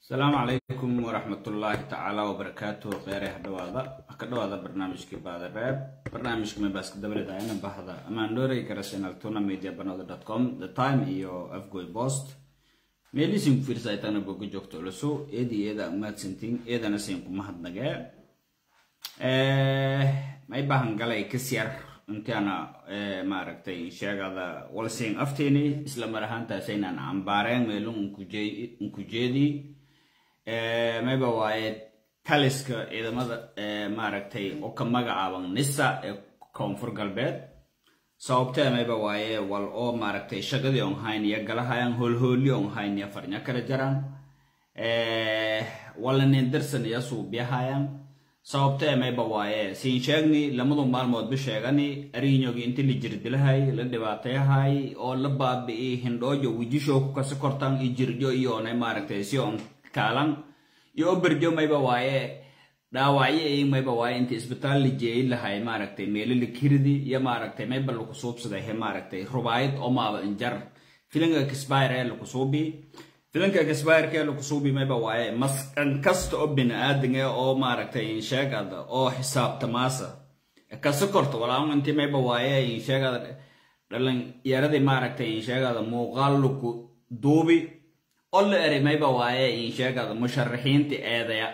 asalaamu calaykum waraxmatullaahi tacaala wabarakaatu kheyre hadhawaada ka dhawaada barnaamijkii baadareeb barnaamijka mebaaska dabaleedayana bahda amaandhoorey karasenal tuna media banada com the time iyo afgoy post meelisin fiirsa aytana boga joogto culusu eedi eeda umaadsantiin eedana siin kuma hadnagee may bahan galay kasyar intaana maaragtay sheegada walsiin afteeni isla mar ahaantaasaynan cambaareen meelun unkujeedii mayba waaye taliska ciidamada maaragtay oo ka magacaaban nisa ee koonfur galbeed sababtee mayba waaye wal oo maaragtay shagadii on hayn iyo galahayan hoolhooli on hayn iyo farnya kala jaraan walanin darsan iyo suubiyahayan sababtee mayba waaye siin sheegni lamadu maalmoodba sheegani ariinyogi inti la jirdilahay la dhibaatayahay oo la baabi'i hindhoojo wijisho ku kasi kortan iyo jirjo iyoonay maaragtay si on kaalan iyo oberjo mayba waaye dhaawacyo i mayba waaye inta isbitaal la jeeyi lahay maaragtay meelo la kiridi iyo maaragtay mayba laku suubsaday he maaragtay rubaayad oo maaba injar filinka kisbayre laku suubi filinka kisbayrkee laku suubi mayba waaye maskan kasta oo bini-aadan e oo maaragtay insheegada oo xisaabtamaasa kasi korto walaaun inti mayba waaye insheegada dhalinyaradii maaragtay insheegada muuqaal laku duubi oo la eri mayba waaye insheegada musharaxiinta eedaya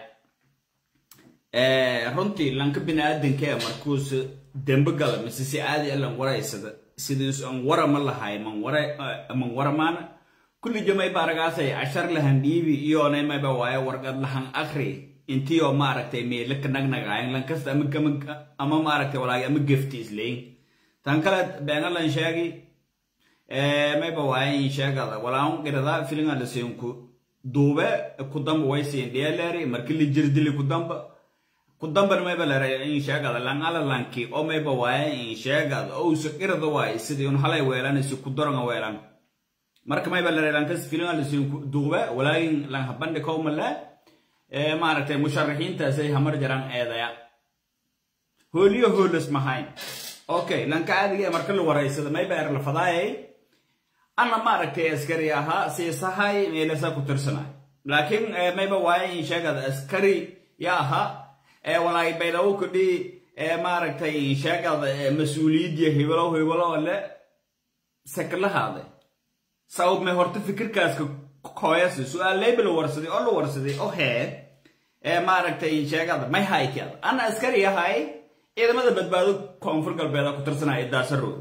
runtii lanka bini-aadankee markuus dembe gala mise si caadi alan waraysada sidiis an wara ma lahay man waramaana kulli jamay baaragaasay cashar lahan dhiibi iyoonay mayba waaye warqad lahan akri intiioo maaragtay meelaka nagnagaayan lankasta ama maaragtay walaagi ama gefti isleyn tan kale beenalan sheegi mayba waaye insheegada walaan qirada filinga lasiinku duube kudamba waysiin dheeleeri marki la jirdili kudamba kudamban mayba lere insheegada langala lanki oo mayba waaye insheegada ousa qirada waaye sidii un halay weelanaysi kudoronga weelan marka mayba lere lankas filinga lasiinku duube walaagin lang habandhi kowmale maaragtay musharaxiintaasay hamar jaran eedaya hooliyo hoolas mahayn okay lanka caadiga marka la waraysada mayba er la fadaayay ana maaragtay askari ahaa siisahay meelasa ku tirsanay laakiin mayba waaye in sheegada askari ya ahaa walaay baydawo kudhi maaragtay sheegada mas-uuliyaddiya hibalo hibalo le saklahaade sabab may horta fikirkaaska koyasi su-aaleyba la warsaday oo la warsaday oo hee maaragtay sheegada may haykeeda ana askari ahay ciidamada badbaado koonfur galbeeda ku tirsanaya daasarooda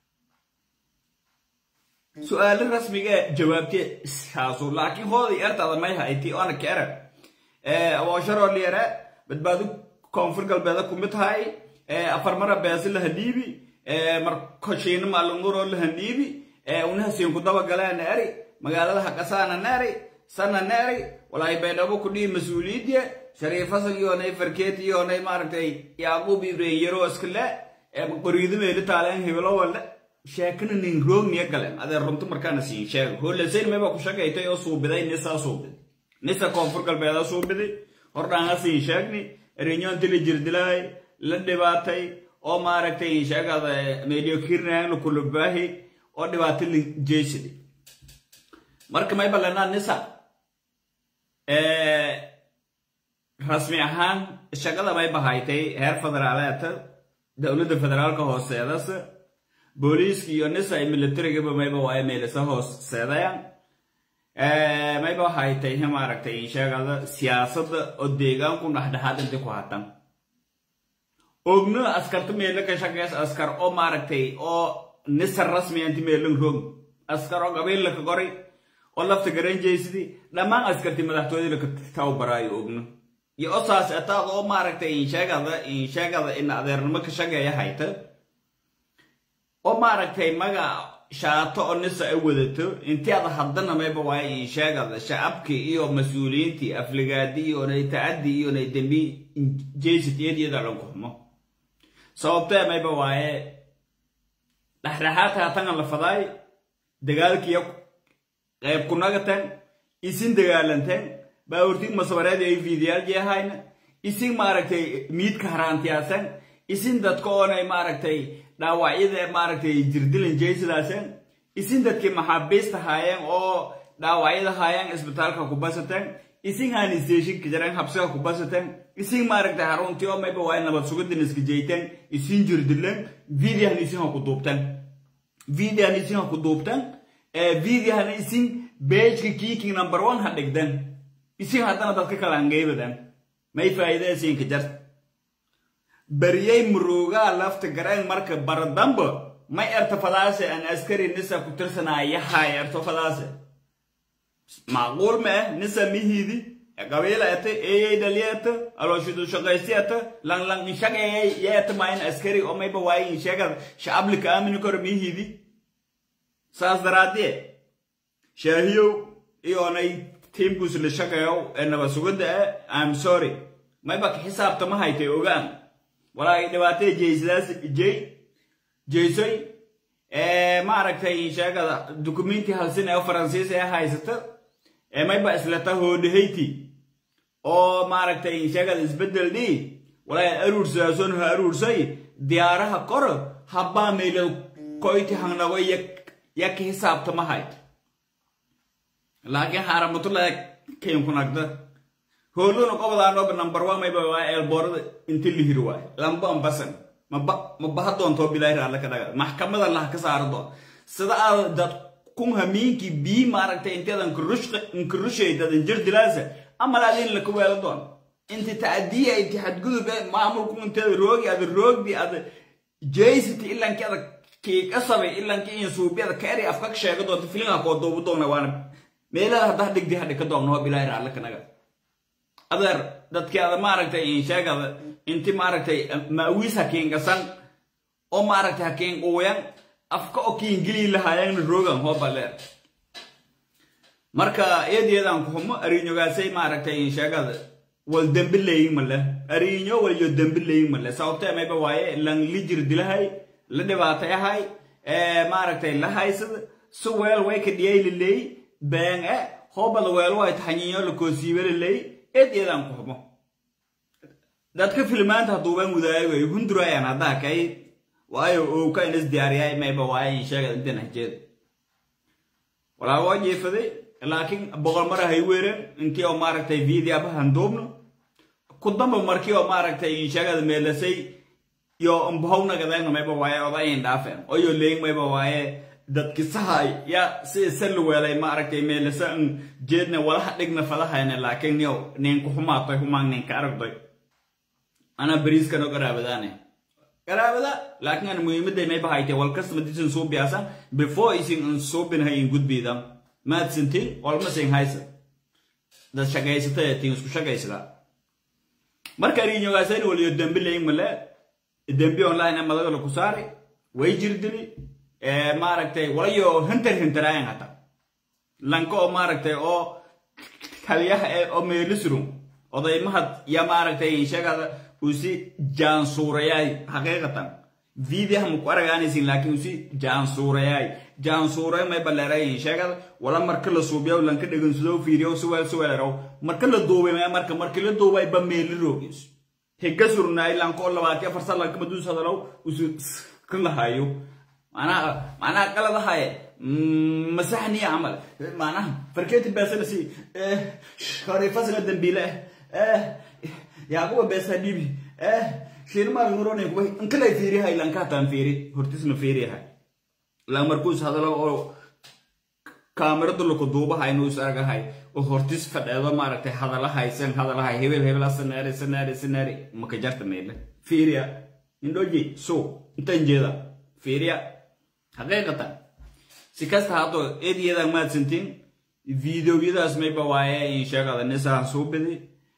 su-aalo rasmiga jawaabtee iskaasu laakiin hooday ertaada may hayti oona kere woosharoo liere badbaado koonfur galbeeda kumid tahay afarmara beesi lahadhiibi markoshiina maalunguroo lahadhiibi unahasiin ku dabagaleen eri magaalada haqasaana neeri sana neeri walaay baydhabo kudhii mas-uuliyadya shariifasan iyoonay farkeet iyoonay maaragtay yaaquub ibrahim yaroo iskale qoriido meeli taaleen hibilo wale sheekana nin roogniya galen adee runto markaana siin sheega hoolasayn mayba ku shaqaytay oo suubiday nisaa suubiday nisa koonfur galbeeda suubiday hordhaanga siin sheegni erinyoonti la jirdilahay la dhibaatay oo maaragtay sheegada meeliyo kirnaang lakulubaahi oo dhibaato la jeesiday marka mayba lenaa nisa rasmi ahaan shaqada mayba haytay heer federaaleeta dowladda federaalka hooseedas booliiska iyo nisa ay militarigaba mayba waaye meelisa hooseedayaan mayba haytay maaragtay sheegada siyaasadda oo deegaanku dhexdhexaad inti ku hatan ogno askarta meelo ka shaqeys askar oo maaragtay oo nisa rasmi inti meelan roog askar oo qabiilla ka qoray oo lafta garanjaysidii dhammaan askartii madaxtooyada laka tababaraayo ogno iyo osaas etaad oo maaragtay insheegada insheegada in adeernimo ka shaqeeya hayta oo maaragtay maga shaato oo nisa ay wadato intii ada haddana mayba waaye insheegada shacabkii iyo mas-uuliyiintii afligaadi iyoonay tacaddi iyoonay dembi jaysid iyadiyada dhanku xumo sababtee mayba waaye dhexdhexaadka hatangan la fadaay dagaalkiiyo qayb kunagatan isin dagaalanteen baawurtig masabareed ay fiidiyaal jeehayna isin maaragtay miidka haraantiyaasan isin dadka oonay maaragtay dhaawacyada maaragtay jirdilan jaysidaasan isin dadkii maxaabiista haayeen oo dhaawacyada haayaan isbitaalka ku basateen isin haan isteeshinka jaran habsiga ku basateen isin maaragtay haruntii oo mayba waa nabad sugadin iska jeyteen isin jirdileen videohan isin ha ku duubteen videohan isin ha ku duubteen videohan isin beejka kiiking number one ha dhigden isin haddana dadka kale angeybadan may faa'iida isinka jarta baryay murugaa lafta gareen marka baradamba may erto fadaase aan askari nisa ku tirsanaayahay erto fadaase macquul ma ah nisa mihiidi qabiila ete eyey dhaliyata alooshidu shaqaystiyata lang lang inshaqeeyay yeeta maayin askari oo mayba waayi insheegada shacablika aamini karo mihiidi saas daraadee shaahiyow iyoonay tiimkuus la shaqeeyow ee nabad sugada ah im sorry mayba ka xisaabta ma haytay ogaan walaa dhibaatay jeysadaas jey jeysoy maaragtay sheegada dukumenti halsin ee faransiis ee haysata ee mayba islata hoodhahayti oo maaragtay sheegada isbedel dhii walaa aruursaason ha aruursay diyaaraha kor habbaa meylad koyti hangnago ya ka xisaabta ma hayt laakiin xaaramatullah kayn ku nagda hooluna qobadaanoba number one mayba waa eelboorada inti la hiri waay lamba ambasan ma baha doonto bilaahi alle ka dhaga maxkamada lah ka saaro doon sida aad dad kun hamiinkii bii maaragtay inteedan nkurushay dadan jir dilaasa amal adin la kuweelo doon inti tacdiya inti xadgudub maamulku inteeda roogi ada roogdi ada jeysiti ilanki ada kiika sabay ilanki in suubyada kaeri afka ka sheega doonta filinga koo duubu doona waana meelaha haddaa dhigdi hadhi ka doonno bilaahi alle ka dhaga adeer dadkii ada maaragtay insheegada inti maaragtay maawiis hakiingasan oo maaragtay hakiinquuyan afka oo kiingilii lahaayana rogan hoobaleer marka eedeedaan ku xumo ariinyogaasay maaragtay insheegada wal dembi leeyin male ariinyo waliyo dembi leeyin male sababtee mayba waaye lan lijir dilahay la dhibaatay ahay maaragtay la haysada si weel way ka dhiyay laleey been e hoobada weel way taxanyiinyo la koosiibe laleey eedeedaan ku xumo dadka filmaanta haduuban wadaagayo hundurayaan haddaa kay waayo owka inas diyaariyay mayba waaye insheegad inta nahjeed walaa waa jeefaday laakiin boqol mar hay weeren intii oo maaragtay vidiaba handuubno ku damba markii oo maaragtay insheegada meelasay yo mbahownagadayno mayba waaye odayin dhaafeen oyo leeyin mayba waaye dadki sahay ya si sali weelay maaragtay meelasa n jeedna walaha dhigna falahayna laakiin niyo ninku xumaatoy humaan ninka aragdoy ana bariiskano garaabadaane garaabada laakiin aan muhiimaday may bahaytay wal kastama disin suubiyaasa before isin an suubinahay in gudbiida maadsintin olmasin haysa dad shaqaysata tin isku shaqaysada marka riinyogaasayna waliyo dembi leyin male dembi online madaga laku saari way jirdili maaragtay walayo hintar hintaraayan hata lanka oo maaragtay oo kaliyaha oo meelisrum odaymahad ya maaragtay sheegada usi jaansuurayaay xaqiiqatan videoha maku aragaanaysin laakiin usi jaansuurayaay jaansuuray may baleerayin sheegada wala marka la suubiyaw lanka dhegansado fiiriyow siweel siweeleraw marka la duubay maya marka marki la duubay ba meeli roogis higa surnaay lanka oo labaati afar san lanka maduus hadalow usi kan lahayo معناها معناها قلد هاي مسحني عمل معناها فركيت بس إيه خاري فصل الدنبيلة إيه يعقوب بس حبيبي إيه شير ما نوروني كوي انت لا فيري هاي لانكا تام فيري هرتس فيري هاي لا مركوز هذا لو كاميرا دلو كدوبة هاي نوس أرجع هاي وهرتس فدادا ما رتي هذا لا هاي سن هذا لا هاي هبل هبل سناري سناري سناري ما كجرت ميل فيريا إندوجي سو انت انجيلا فيريا xaqiiqatan si kasta haddoo eedyadan maadsantiin videoyadaas mayba waaye in sheegada nisaha suubidi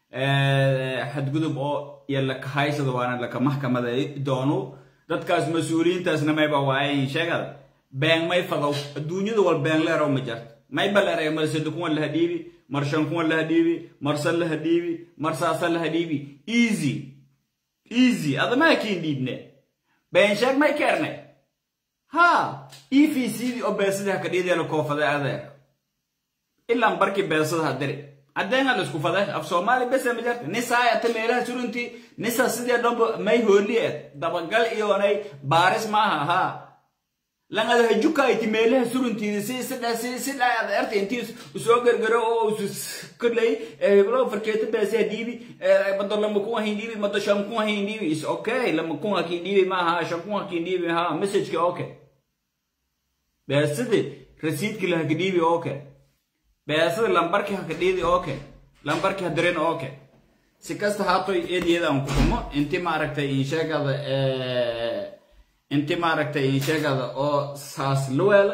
xadgudub oo iyo lakahaysada waana laka maxkamada doono dadkaas mas-uuliyiintaasna mayba waaye in sheegada been may fadow adduunyada wal been leerow ma jarto mayba leeray mar sida kuwan laha dhiibi mar shan kuwan laha dhiibi mar san laha dhiibi mar saasan laha dhiibi easy easy adamaha kiin dhiibne been sheeg may keerne ha efcdii oo beesadii haka dhiideela koofade adeer ilaan barkii beesada ha diri haddeenga la isku fade af soomaali bese ma jarta nisaayata meelaha suruntii nisa sidii dhanba may hooliyeed dabagal iyoonay baaris maaha ha lan ada hajukayti meelaha suruntiida si sidha si sidha ada erta intii usoo gargaro oo usus kadlay heblo farkeeta beesaa dhiibi mado lama kun hakin dhiibi mado shan kun hakin dhiibi is okay lama kun hakin dhiibi maaha shan kun hakin dhiibi ha messageka okay beesadi rasiidki la haka dhiibi okay beesada lambarki haka dhiidi okay lambarki hadirin okay si kasta haatoy eediyada aan ku xumo inti maaragtay insheegada inti maaragtay insheegada oo saas luweela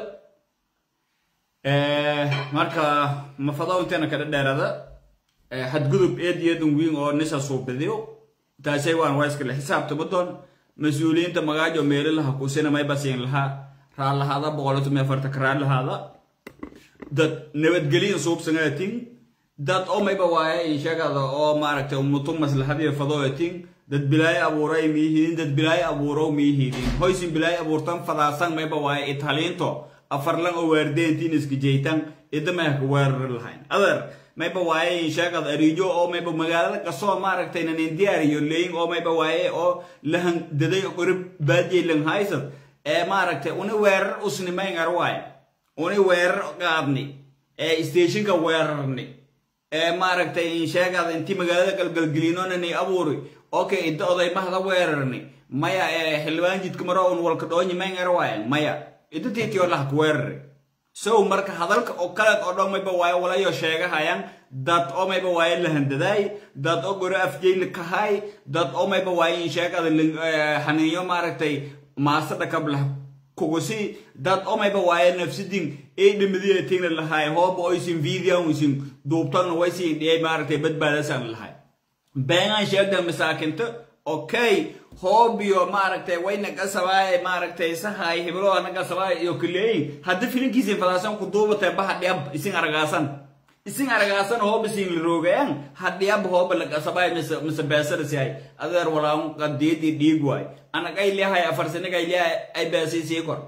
marka mafado inteena kada dheerada xadgudub eediyadan wiin oo nisa suubidiyo taasay waan waa iskale xisaabtama doon mas-uuliyiinta magaajo meelo laha kusina may basiin lahaa raallahaada boqolatume afartanka raallahaada dad nabadgelyin suubsangatin dad oo mayba waaye inshagada oo maaragtay umutu maslaxadiyo fadooyatin dad bilaayo abuuray miyihiin dad bilaayo abuurow miyihiidin hoysin bilaayo abuurtan fadaasan mayba waaye italiinto afarlan oo waardeentiin iskijaytan idamahka weerar lahayn adeer mayba waaye inshagada ariijo oo mayba magaalada kasoo maaragtay nanin diyaariyo leyin oo mayba waaye oo lahan daday qorib baadiyay lan haysad ee maaragtay una weerar usnimayn arwaay una weerar qaadni ee stationka weerarni ee maaragtay insheegada intii magaalada galgalgelinonani abuuri okay idda odaymahda weerarni maya ee xildhibaan jidka maro un walka dhoonyi mayn arwaay maya idda tiitiyo lahka weerari sow marka hadalka oo kaleed oo dhan mayba waaye walayo sheegahayaan dad oo mayba waaye lahandadaay dad oo goro afjayli kahay dad oo mayba waaye insheegada xaniinyo maaragtay maasada kablah kugusi dad oo mayba waaye nafsidin ay dhimadiyatingna lahay hooba oysin videon isin duubtagna waysin dhiyay maaragtay badbaadasan lahay beengaan sheegda masaakinta okay hoobiyo maaragtay wayna gasabaaye maaragtay sahay hibloo na gasabaaye iyo kuleeyin hadda filinkiisin fadaasan ku duubatay baha dhiyab isin aragaasan isin aragaasan hooba siin la roogayan hadhiyab hooba la gasabaaye mise mise beesada sihay adeer walaan qadiyadii dhiig waay anagay leehay afar sanigay leehay ay beesay sii kor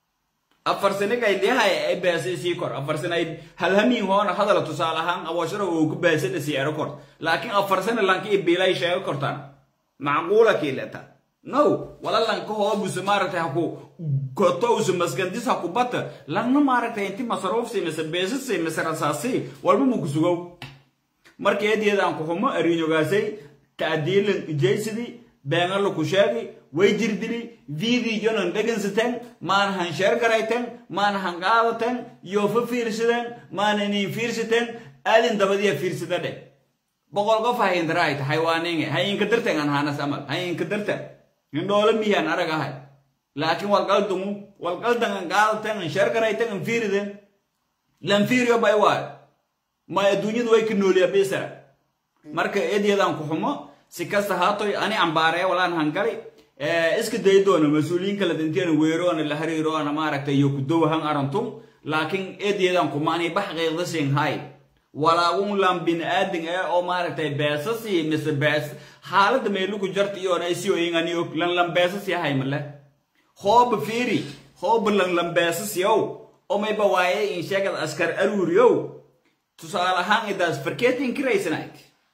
afar sanigay leehay ay beesay sii kor afar sanay halhamiin hoona hadala tusaale ahaan awashara uu ku beesada sii ero kor laakiin afar sana lanki ibilay sheego kortaan macquula kiileta no wala lanka hoobuse maaragtay haku gotowse masgandis haku bata langna maaragtay inti masaruufsi mise beesasi mise rasaasi walba muku sugow marka eedeedaan ku xumo ariinyogaasay ta'diilan ijaysidii beenala ku sheegi way jirdili videonan dhegansateen maana han sheer garayteen maana han qaadateen yoofa fiirsadeen maana inin fiirsateen aadin dabadiya fiirsada dheh boqol qof ha indaraayta xaywaaninge ha inka darten an hanas amal ha inka darten indhoolo miyan arag ahay laakiin walqaldumu walqaldan an qaadaten an sheer garayten an fiiriden lan fiiriyo bay waayo ma adduunyadu way ka nooliya bisara marka eedyadan ku xumo si kasta haatoy ani ambaaree walaan hangali iska day doona mas-uuliyiin kala dinteena weeroona la hariiroona maaragtay iyo ku dowahan arantum laakiin eedyadan kumaani bax qiiqdasin hay walaagun lan bin aadin ee oo maaragtay beesasi mise bees xaaladda meeluku jarta iyoona isio ingani og lan lan beesasi ahay male hooba fiiri hooba lan lan beesasiyow oo mayba waaye in sheegad askar aruuriyow tusaale ahaan idaas farkeeti inkiraysanayd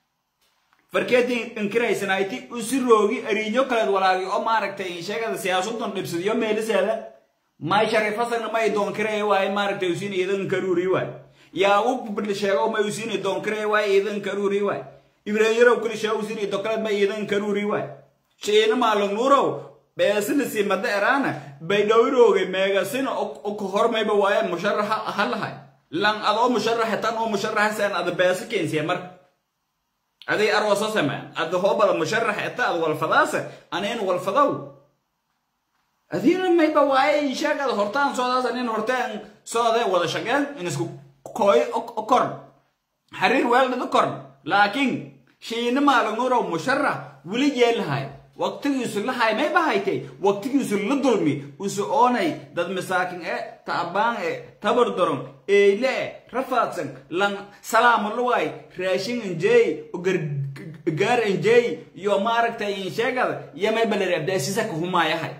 farkeeti inkiraysanayd usi roogi ariinyo kaleed walaagi oo maaragtay in sheegada siyaasaddan dhibsadiyo meeliseeda may sharifasagna may doonkiraya waaye maaragtay usin iidan karuuri waay yaa u bidli sheego may usin doonkiraya waaye iidan karuuri waay ibrahim yarow kuli sheego usin dokaleed may iidan karuuri waay shiina maalin nuurow beesina simada eraana bay dhowrooge meegasina ka hormayba waaye musharaxa ha lahay lan adoo musharaxa tan oo musharaxa saan ada beesa keensiya marka aday arwasa samaan ada hoobada musharaxa eta ad walfadaasa aneen walfadow adiina mayba waaye sheegada hortaan soodaas anin hortaan soode wada shaqeen in isku kooy korn xariir weeldhada korn laakiin shiina maalingurow musharax weli yeelahay waqtigiisu la hay may bahaytay waqtigiisu la dulmi usu oonay dad masaakin e taabaan e tabar daron eyle e rafaadsan lan salaama luway raashin injeey gargaar injeey iyo maaragtay insheegada iyo may baleri abdaasiisa ka humaayahayd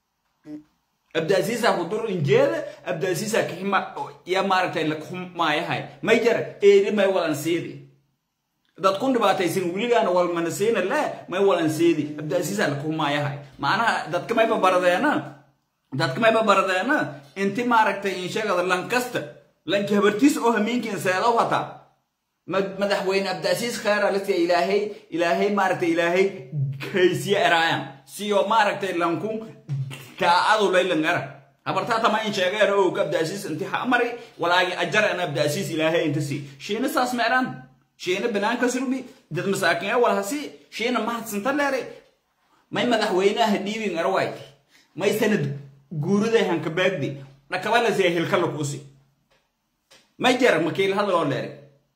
abdaasiisa ku dur injeeda abdaasiisa ka hima iyo maaragtay la humaayahay may jara eeli may walan siidi dad kun dhibaataysan weligaana walmana siina le may walan siidi abdaasiisa la kumaayahay macnaha dadka mayba baradeena dadka mayba baradeena inti maaragtay inshagada lankasta lanki habartiis oo hamiinkiin seedow hataa madaxweyne abdiasiis khayra lasiya ilaahay ilaahay maaragtay ilaahay haysiye eraayan siyo maaragtay lanku daacadu laylan era habartaa tama in sheegeera oo ka abdiasiis inti hamari walaagi ajar an abdiasiis ilaahay inta si shiina saas meeraan shiina banaanka surbi dad masaakin ee walhasi shiina mahadsanta leeray may madaxweynaha dhiibin erwayti may sanad guuriday hankabaagdi dhakabalasiya hilkala kuusi may jar makiil hadaloo leeray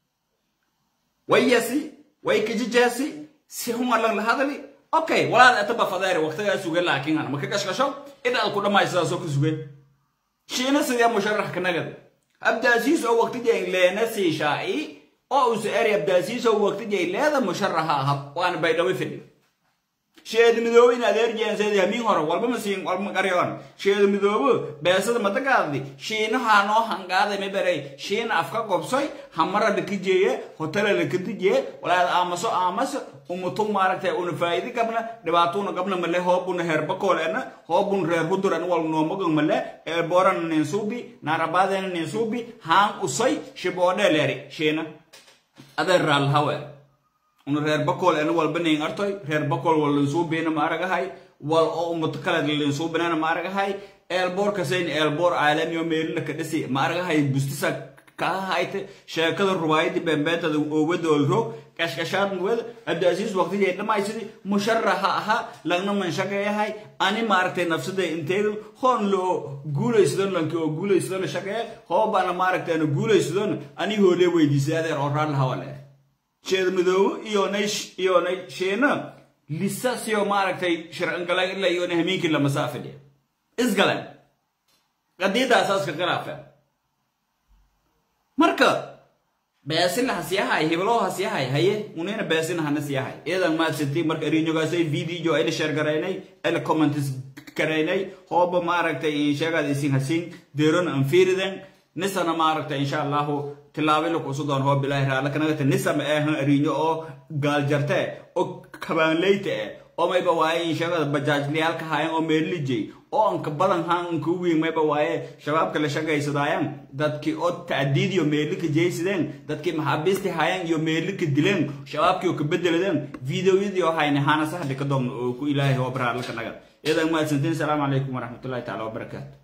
wayasi way kajijaasi si humalan la hadali okay walaal ataba fadaari waqtigaa suge laakiin ana maka kashkasho idhaad ku dhammaay sidaasoo ka suge shiina sidee musharax kanagad abdaasiis oo waqtijay leena sii shaaci oo usu eri abdaasiis oo waqtijay leeda musharaxa aha waana baydhabo fidhi sheed midoobo in adeer jeenseed hamiin hore walba ma siin walba qaryoon sheed midoobo beesada madagaaddi shiinaha noo hangaaday ma beray shiina afka gobsoy hamara lakijeeye hotela lakadijeeye walaad aamaso aamaso umutu maaragtay una faa'idi qabna dhibaatuna qabna male hoobuna heerbakoolena hoobun reer huduran wal noomagan male eelboorana ninsuubi naarabaadena ninsuubi haan usay shiboodhe leeri shiina adeer raalhawe una reer bakool ena walba nin artoy reer bakool wal linsuubina ma aragahay wal oo ummato kale linsuubinana ma aragahay eelboor kasayn eelboor caalamiyo meelina ka dhisi ma aragahay bustisa kaha hayte sheekada rubaayadi beenbeentada oowada olrog kashkashaad wada abdiasiis waqtigay dhammaysidii musharaxa ahaa lagna manshaqeeyahay ani maaragtay nafsada inteedu hoon loo guulaysadon lanki oo guulaysadona shaqeeya hoobaana maaragtay ana guulaysadona ani hoolee weydiisay adeer oo raallahawale sheed midoobo iyonay iyonay sheena lisa siyo maaragtay sharcingala ila iyona hamiinkii lamasaa fidhiya isgalan qadiidaasaska khilaafa marka beesina hasiyahay hibloo hasiyahay haye unina beesina hana siyahay iyadan maadsanti marka ariinyogaasay video ayla sheer garaynay ayla comments garaynay hooba maaragtay sheegaad isin hasin deeron an fiiriden nisana maaragtay insha allahu tilaabila kusu doon hoo bilaahi raala kanagata nisama eehan ariinyo oo gaaljarte oo kabaanleyta eh oo mayba waaye sheegada bajaajlayaalka haayan oo meelijay oo anka badan haan anka wiin mayba waaye shabaabka la shaqaysadaayan dadkii oo tacdiid iyo meelika jeysideen dadkii maxaabiisti haayan iyo meelika dileen shabaabkii oo ka bedeladeen videoyadii oo hayne haana saxdi ka doomna oo ku ilaahay oo baraarla kanaga iyadan maadsantiin salaamu calaykum waraxmatullahi taala wabarakaatu